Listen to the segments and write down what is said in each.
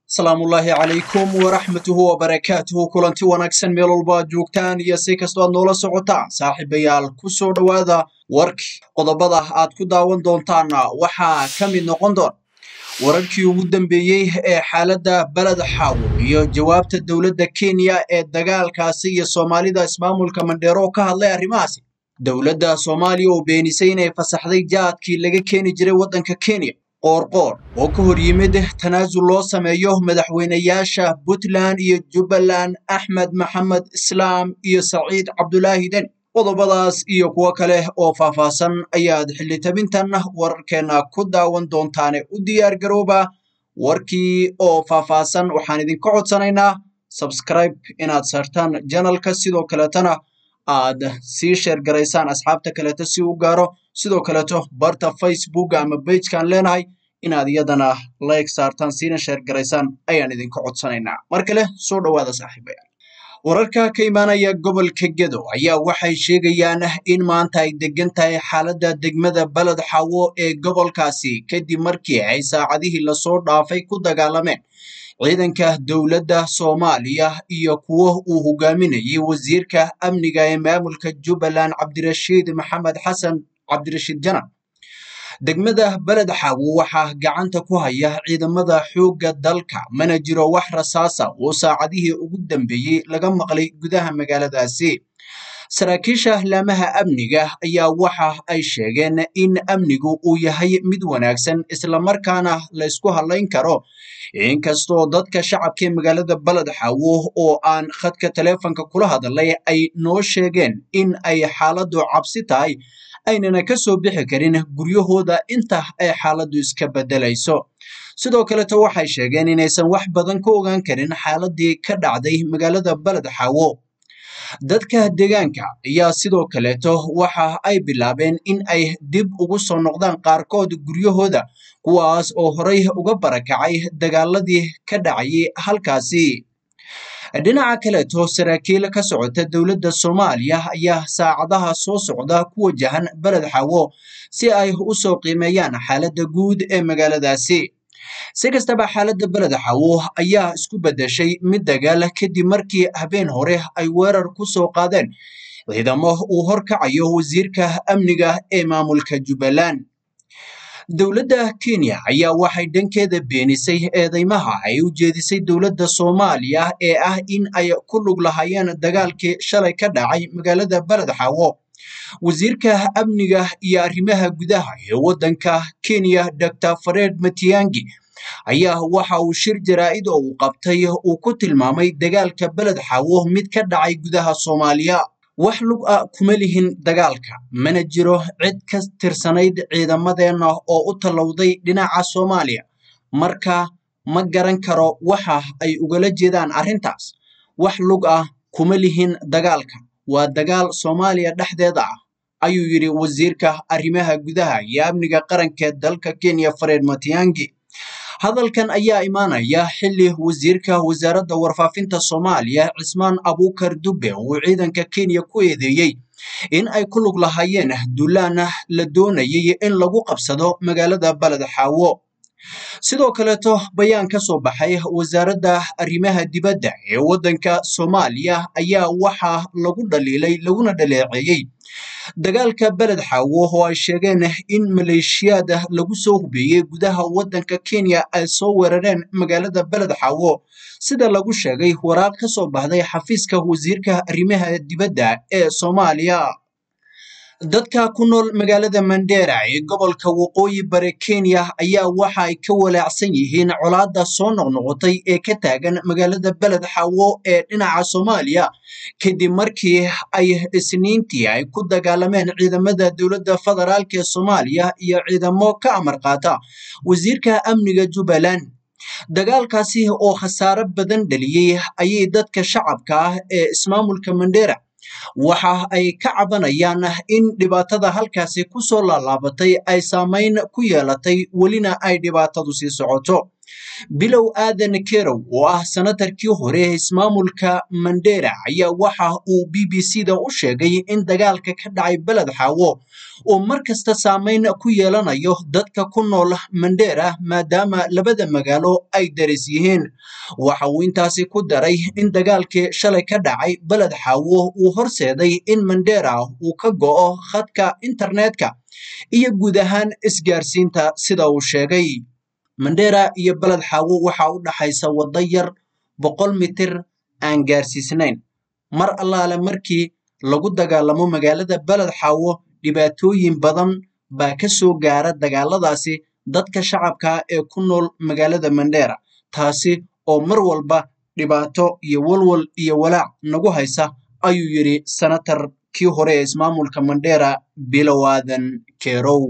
salaamullaahi calaykum waraxmatuhu wabarakaatuhu kulanti wanaagsan meel walba aad joogtaan iyo si kastoo aad noola socotaan saaxiibayaal ku soo dhowaada warkii qodobada aad ku daawan doontaanna waxaa ka mid noqon doona wararkii ugu dambeeyey ee xaaladda beled xaawo iyo jawaabta dowladda kenya ee dagaalkaasi iyo soomaalida ismaamulka mandheero ka hadlay arrimahaasi dowladda soomaaliya oo beenisay inay fasaxday jaadkii laga keeni jiray waddanka kenya qoorqoor oo ka hor yimid tanaasul loo sameeyo madaxweynayaasha puntland iyo jubbaland axmed maxamed islaam iyo saciid cabdulaahi deni qodobadaas iyo kuwo kale oo faahfaahsan ayaad xildhitabintan wararkeena ku daawan doontaane u diyaar garooba warkii oo faahfaahsan waxaan idinka codsanaynaa sabscribe inaad saartaan janalka sidoo kaleetana aad sii sheer garaysaan asxaabta kaleeto si u gaaro sidoo kaleeto barta facebook ama bagekaan leenahay inaad iyadana like saartaan siina sheer garaysaan ayaan idinka codsanaynaa mar kale soo dhowaada saaxiibayaal wararka ka imaanaya gobolka gedo ayaa waxay sheegayaan in maanta ay degan tahay xaaladda degmada beled xawo ee gobolkaasi kadib markii ay saacadihii lasoo dhaafay ku dagaalameen ciidanka dowladda soomaaliya iyo kuwo uu hogaaminayay wasiirka amniga ee maamulka jubbaland cabdirashiid maxamed xasan cabdirashiid janan degmada beled xaawo waxaa gacanta ku haya ciidamada xoogga dalka mana jiro wax rasaasa oo saacadihii ugu dambeeyey laga maqlay gudaha magaaladaasi saraakiisha laamaha amniga ayaa waxa ay sheegeen in amnigu uu yahay mid wanaagsan islamarkaana laysku hadlayn karo inkastoo dadka shacabka ee magaalada beled xaawo oo aan khadka taleefonka kula hadalay ay noo sheegeen in ay xaaladdu cabsi tahay aynana ka soo bixi karin guryahooda inta ay xaaladdu iska beddelayso sidoo kaleto waxay sheegeen inaysan wax badan ka ogaan karin xaaladii ka dhacday magaalada beled xaawo dadka deegaanka ayaa sidoo kaleeto waxa ay bilaabeen in ay dib ugu soo noqdaan qaarkood guryahooda kuwaas oo horay uga barakacay dagaaladii ka dhacayay halkaasi dhinaca kaleeto saraakiil ka socota dowladda soomaaliya ayaa saacadaha soo socda ku wajahan beled xawo si ay u soo qiimeeyaan xaaladda guud ee magaaladaasi si kastaba xaaladda beled xawo ayaa isku beddeshay mid dagaal kadib markii habeen hore ay weerar ku soo qaadeen ciidamo uu horkacayo wasiirka amniga ee maamulka jubbaland dowladda kenya ayaa waxay dhankeeda beenisay eedeymaha ay u jeedisay dowladda soomaaliya ee ah in ay ku lug lahaayeen dagaalkii shalay ka dhacay magaalada beled xawo wasiirka amniga iyo arrimaha gudaha ee waddanka kenya dor fared matiangi ayaa waxa uu shir jaraa'id oo uu qabtay uu ku tilmaamay dagaalka beled xawo mid ka dhacay gudaha soomaaliya wax lug a kuma lihin dagaalka mana jiro cid ka tirsanayd ciidamadeenna oo u tallowday dhinaca soomaaliya marka ma garan karo waxa ay ugala jeedaan arrintaas wax lug ah kuma lihin dagaalka waa dagaal soomaaliya dhexdeeda ah ayuu yidhi wasiirka arrimaha gudaha iyo amniga qaranka dalka kenya fared matiangi hadalkan ayaa imaanaya xilli wasiirka wasaaradda warfaafinta soomaaliya cismaan abuukar dube uu ciidanka kenya ku eedeeyey in ay ku lug lahaayeen duulaana la doonayay in lagu qabsado magaalada beled xaawo sidoo kaleeto bayaan ka soo baxay wasaaradda arrimaha dibadda ee waddanka soomaaliya ayaa waxaa lagu dhaliilay laguna dhaleeceeyey dagaalka beled xaawo oo ay sheegeen in maleeshiyaad lagu soo hubeeyey gudaha waddanka kenya ay soo weerareen magaalada beled xaawo sida lagu sheegay waraaq ka soo baxday xafiiska wasiirka arrimaha dibadda ee soomaaliya dadka ku nool magaalada mandera ee gobolka waqooyi bare kenya ayaa waxa ay ka walaacsan yihiin colaadda soo noqnoqotay ee ka taagan magaalada beled xawo ee dhinaca soomaaliya kadib markii ay isniintii ay ku dagaalameen ciidamada dowladda federaalk ee soomaaliya iyo ciidamo ka amar qaata wasiirka amniga jubbaland dagaalkaasi oo khasaaro badan dhaliyey ayay dadka shacabka ah ee ismaamulka mandera waxa ay ka cabanayaan in dhibaatada halkaasi ku soo laalaabatay ay saamayn ku yeelatay welina ay dhibaatadu sii socoto bilow aadan kerow oo ah sanatarkii hore ee ismaamulka mandera ayaa waxa uu b b c da u sheegay in dagaalka ka dhacay beled xaawo uu mar kasta saameyn ku yeelanayo dadka ku nool mandera maadaama labada magaalo ay daris yihiin waxa uu intaasi ku daray in dagaalkii shalay ka dhacay beled xaawo uu horseeday in mandera uu ka go'o khadka internetka iyo guud ahaan isgaarsiinta sida uu sheegay mandera iyo beled xaawo waxaa u dhaxaysa waddo yar boqol mitir aan gaarsiisnayn mar allaale markii lagu dagaalamo magaalada beled xaawo dhibaatooyin badan baa ka soo gaara dagaaladaasi dadka shacabka ee ku nool magaalada mandera taasi oo mar walba dhibaato iyo walwal iyo walaac nagu haysa ayuu yidhi sanatar kii hore ee ismaamulka mandera bilow aadan kerow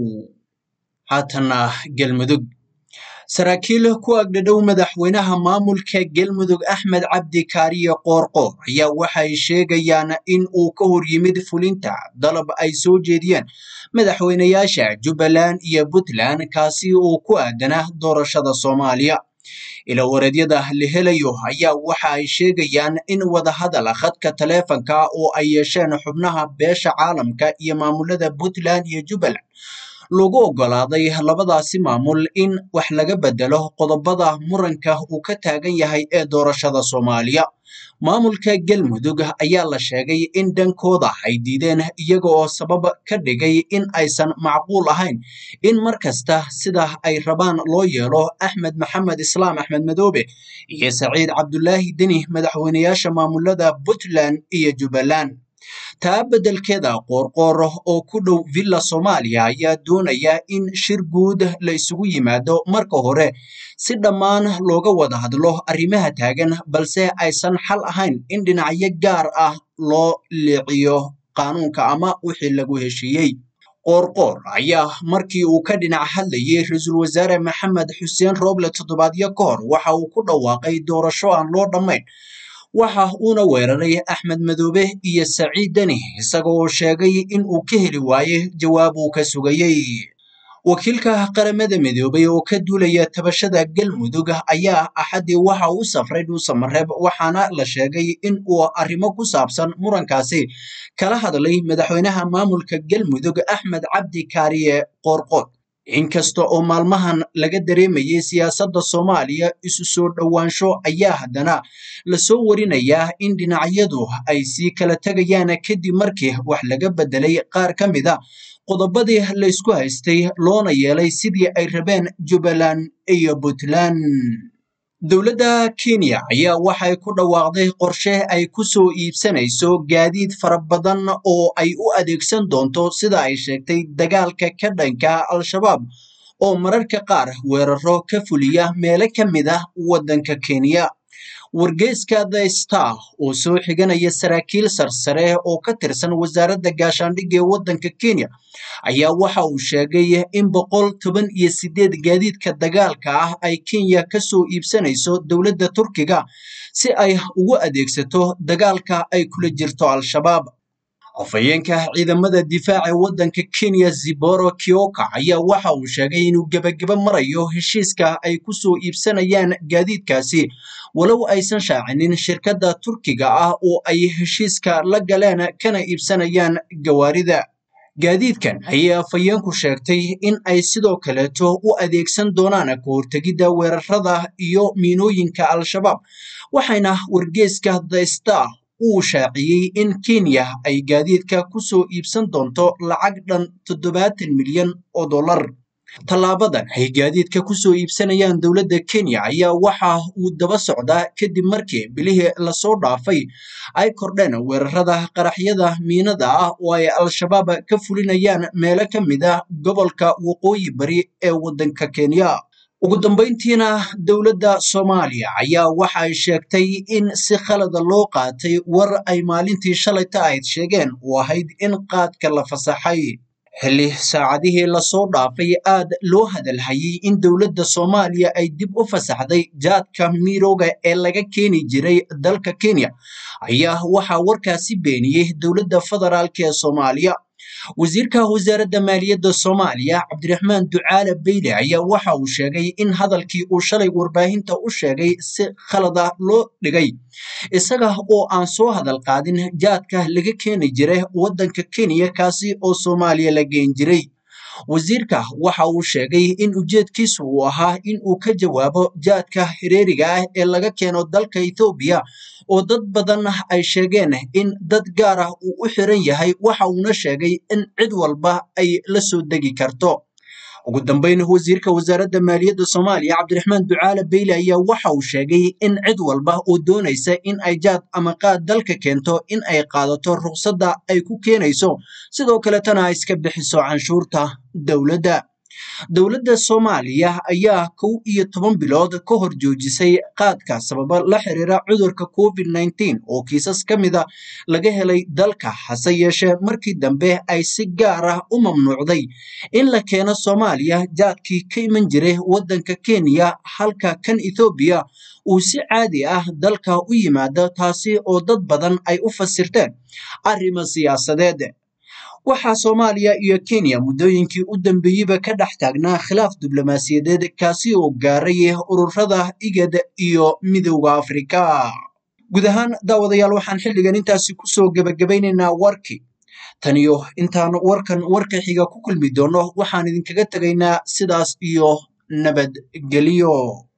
haatana galmudug saraakiil ku agdhadhow madaxweynaha maamulka galmudug axmed cabdi kaariye qoorqoor ayaa waxay sheegayaan in uu ka hor yimid fulinta dalab ay soo jeediyeen madaxweynayaasha jubbaland iyo puntland kaasi oo ku aadanaa doorashada soomaaliya ilawareedyada la helayo ayaa waxa ay sheegayaan in wadahadal khadka taleefanka oo ay yeesheen xubnaha beesha caalamka iyo maamulada puntland iyo jubbaland lagu oggolaaday labadaasi maamul in wax laga bedelo qodobada muranka uu ka taagan yahay ee doorashada soomaaliya maamulka galmudug ayaa la sheegay in dhankooda ay diideen iyaga oo sabab ka dhigay in aysan macquul ahayn in mar kasta sida ay rabaan loo yeelo axmed maxamed islaam axmed madoobe iyo saciid cabdulaahi deni madaxweynayaasha maamulada puntland iyo jubbaland taa beddelkeeda qoorqoor oo ku dhow villa soomaaliya ayaa doonaya in shir guud la isugu yimaado marka hore si dhammaan looga wada hadlo arrimaha taagan balse aysan xal ahayn in dhinacyo gaar ah loo leeciyo qaanuunka ama wixii lagu heshiiyey qoorqoor ayaa markii uu ka dhinac hadlayay ra-iisul wasaare maxamed xuseen rooble toddobaadyo ka hor waxa uu ku dhawaaqay doorasho aan loo dhammayn waxa uuna weeraray axmed madoobe iyo saciid deni isaga oo sheegay in uu ka heli waayey jawaab uu ka sugayey wakiilka qaramada midoobay oo ka duulaya tabashada galmudug ayaa axaddii waxa uu safray dhuusamareeb waxaana la sheegay in uu arrimo ku saabsan murankaasi kala hadlay madaxweynaha maamulka galmudug axmed cabdi kaariye qoorqood inkasta oo maalmahan laga dareemayay siyaasadda soomaaliya isu soo dhowaansho ayaa haddana lasoo warinayaa in dhinacyadu ay sii kala tegayaan kadib markii wax laga beddelay qaar ka mid a qodobadii laysku haystay loona yeelay sidii ay rabeen jubbaland iyo puntland dowladda kenya ayaa waxay ku dhawaaqday qorshe ay ku soo iibsanayso gaadiid fara badan oo ay u adeegsan doonto sida ay sheegtay dagaalka ka dhanka al-shabaab oo mararka qaar weeraro ka fuliya meelo ka mid ah waddanka kenya wargeyska the star oo soo xiganaya saraakiil sarsare oo ka tirsan wasaaradda gaashaandhigga ee waddanka kenya ayaa waxa uu sheegay in boqol toban iyo sideed gaadiidka dagaalka ah ay kenya ka soo iibsanayso dowladda turkiga si ay ugu adeegsato dagaalka ay kula jirto al-shabaab afhayeenka ciidamada difaaca waddanka kenya ziboro kioka ayaa waxa uu sheegay inuu gebageba marayo heshiiska ay ku soo iibsanayaan gaadiidkaasi walow aysan shaacinin shirkadda turkiga ah oo ay heshiiska la galeen kana iibsanayaan gawaarida gaadiidkan ayay afhayeenku sheegtay in ay sidoo kaleeto u adeegsan doonaan ka hortegidda weerarada iyo miinooyinka al-shabaab waxayna wargeyska the star uu shaaciyey in kenya ay gaadiidka ku soo iibsan doonto lacag dhan toddobaatan milyan oo dollar tallaabadan ay gaadiidka ku soo iibsanayaan dowladda kenya ayaa waxa uu daba socdaa kadib markii bilihii lasoo dhaafay ay kordheen weerarada qaraxyada miinada ah oo ay al-shabaab ka fulinayaan meelo ka mid ah gobolka waqooyi bari ee waddanka kenya ugu dambayntiina dowladda soomaaliya ayaa waxa ay sheegtay in si khalada loo qaatay war ay maalintii shalayta ahayd sheegeen oo ahayd in qaadka la fasaxay xilli saacadihii lasoo dhaafay aad loo hadalhayay in dowladda soomaaliya ay dib u fasaxday jaadka mirooga ee laga keeni jiray dalka kenya ayaa waxaa warkaasi beeniyey dowladda federaalk ee soomaaliya wasiirka wasaaradda maaliyadda soomaaliya cabdiraxmaan ducaale beyle ayaa waxa uu sheegay in hadalkii uu shalay warbaahinta u sheegay si khalada loo dhigay isaga oo aan soo hadal qaadin jaadka laga keeni jiray waddanka kenya kaasi oo soomaaliya la geen jiray wasiirka waxa uu sheegay in ujeedkiisu uu ahaa in uu ka jawaabo jaadka hireeriga ah ee laga keeno dalka ethoobiya oo dad badan ay sheegeen in dad gaar ah uu u xiran yahay waxa uuna sheegay in cid walba ay la soo degi karto ugu dambeyn wasiirka wasaaradda maaliyadda soomaaliya cabdiraxmaan ducaale beyle ayaa waxa uu sheegay in cid walba oo doonaysa in ay jaad ama qaad dalka keento in ay qaadato ruqsadda ay ku keenayso sidoo kaletana ay iska bixiso canshuurta dowladda dowladda soomaaliya ayaa kow iyo toban bilood ka hor joojisay qaadka sababa la xiriira cudurka covid nneteen oo kiisas ka mida laga helay dalka hase yeeshee markii dambe ay si gaar ah u mamnuucday in la keeno soomaaliya jaadkii ka iman jiray waddanka kenya halka kan ethoobiya uu si caadi ah dalka u yimaado taasi oo dad badan ay u fasirteen arrimo siyaasadeed waxaa soomaaliya iyo kenya muddooyinkii u dambeeyeyba ka dhex taagnaa khilaaf diblomaasiyadeed kaasi oo gaaray ururada igad iyo midowda afrika guud ahaan daawadayaal waxaan xilligan intaasi kusoo gebagabaynaynaa warkii taniyo intaan warkan warka xiga ku kulmi doono waxaan idinkaga tegaynaa sidaas iyo nabadgelyo